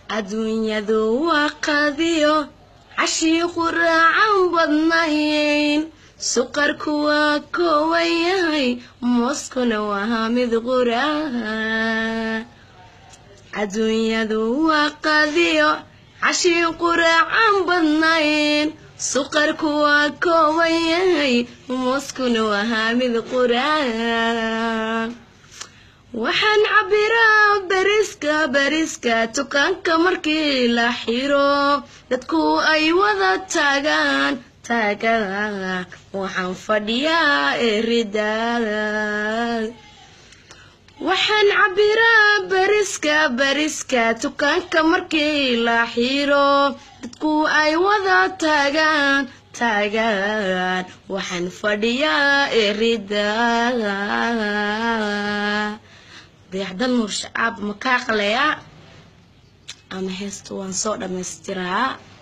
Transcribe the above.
adduunyadu waa qadiyo cashii quraacan badnayn suqarku waa koowan yahay mooskuna waa mid quraha adduunyadu waa qadiyo cashii quraacan badnayn suqarku waa kooban yahay mooskuna waa mid quraha waxaan cabiraa bariska bariska dukaanka markii la xiro dadku ay wada taagaan taagaan waxaan fadhiyaa erida waxaan cabiraa bariska bariska dukaanka markii la xiro dadku ay wada taagaan taagaan waxaan fadhiyaa erida dayaxdal nuur shacaab makaa qaleya ama heesta waan soo dhammaystiraa